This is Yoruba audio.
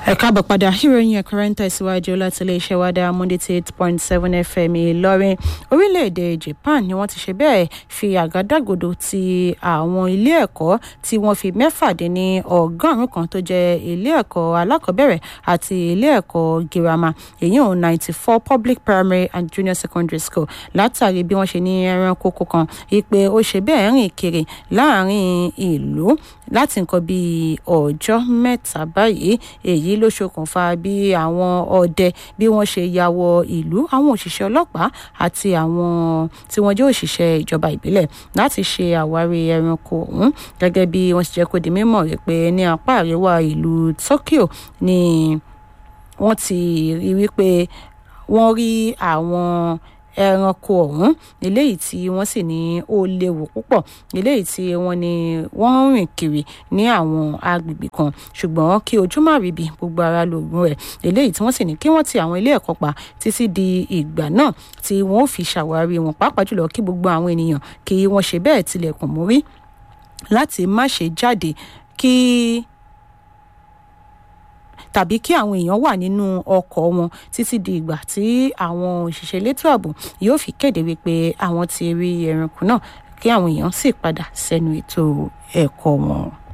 ẹ káàbọ̀ padà ìròyìn ẹ̀kúnrẹ́ ń tẹ̀síwájú láti iléeṣẹ́ wa dá monday ti eight point seven fm ìlọrin orílẹ̀-èdè japan ni wọ́n ti ṣe bẹ́ẹ̀ fi àgádágodo ti àwọn ilé ẹ̀kọ́ tí wọ́n fi mẹ́fà dín ní ọgọ́rùn-ún kan tó jẹ́ ilé ẹ̀kọ́ alákọ̀ọ́bẹ̀rẹ̀ àti ilé ẹ̀kọ́ girama èyí ò ninety four public primary and junior secondary school látàrí bí wọ́n ṣe ní ẹranko kan ìpè ó ṣe bẹ́ẹ̀ rìn kiri láàrin ìlú láti nǹkan bíi ọjọ́ mẹ́ta báyìí èyí ló ṣokùnfà bí àwọn ọdẹ bí wọ́n ṣe ya wọ ìlú àwọn òṣìṣẹ́ ọlọ́pàá àti àwọn tí wọ́n jẹ́ òṣìṣẹ́ ìjọba ìbílẹ̀ láti ṣe àwárí ẹranko ọ̀hún gẹ́gẹ́ bí wọ́n ṣe jẹ́ kó di mímọ̀ wípé ní apá àríwá ìlú Tokyo ni wọ́n ti rí wípé wọ́n rí àwọn ẹranko ọ̀hún eléyìí tí wọ́n sì ní ó léwu púpọ̀ eléyìí tí wọ́n ní wọ́n ń rìn kiri ní àwọn agbègbè kan ṣùgbọ́n kí ojú má ríbi gbogbo ara lògùn rẹ̀ eléyìí tí wọ́n sì ní kí wọ́n ti àwọn ilé ẹ̀kọ́ pa títí di ìgbà náà tí wọ́n ó fi ṣàwárí wọn pàápàá jùlọ kí gbogbo àwọn ènìyàn kí wọ́n ṣe bẹ́ẹ̀ tilẹ̀kùn mórí láti má ṣe jáde kí tàbí kí àwọn èèyàn wà nínú ọkọ̀ wọn títí di ìgbà tí àwọn òṣìṣẹ́ elétò ààbò yóò fi kéde wípé àwọn ti rí ẹranko náà kí àwọn èèyàn sì padà sẹ́nu ètò ẹ̀kọ́ wọn.